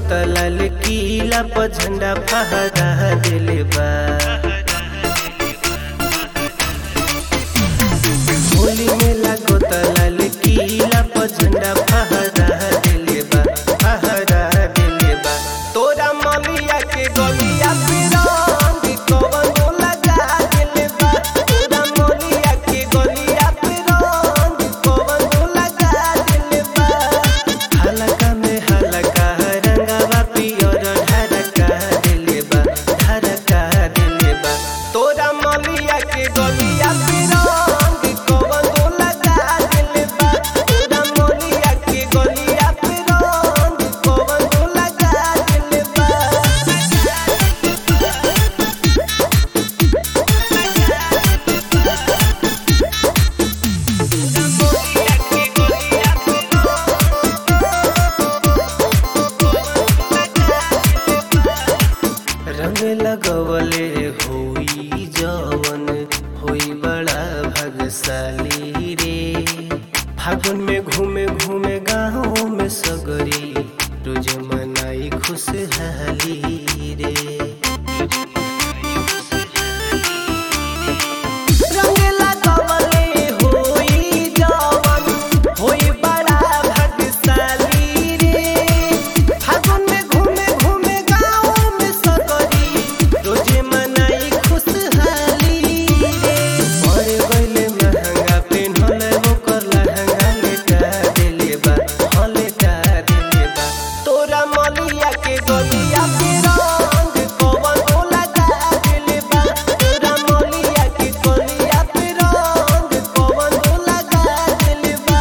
लाल किला पर झंडा फहरा दिले बा होली में लागो लाल किला पर झंडा फहरा दिले बा फहरा दिले बा तोरा मलिया के गलिया पे रंग कवनो लगा दिले बा तोरा मलिया के गलिया पे रंग कवनो लगा दिले बा हलका में हलका रंगवा पियर ढरका दिले बा ढरका दिले बा तोरा मलिया के गलिया पे रंग कवनो लगा दिले बा तोरा मलिया के गलिया पे रंग कवनो लगा दिले बा रंग लगवले होई जवन होई बड़ा भगशाली रे फागुन में घूमे घूमे गाँव में सगरी रोज मनाई खुशहाली रे रंग लगवले होई जवन होई बड़ा भगशाली रे फागुन में घूमे घूमे गाँव में सगरी रोजे मनाई खुशहाली रे बड़े गइले महंगा पेन्हले ओकर लहंगा लेटा देले बा हाँ लेटा देले बा तोरा मलिया के गलिया पे रंग कवनो लगा देले बा तोरा मलिया के गलिया पे रंग कवनो लगा देले बा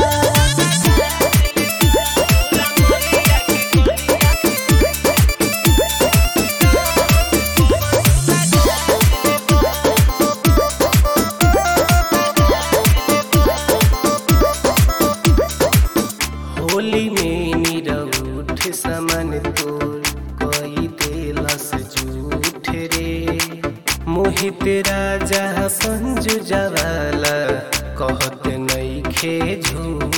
होली में निरउठ समन तोर कई देलस झूठ रे मोहित राजा संजू जवाला कहत नइखे झूठ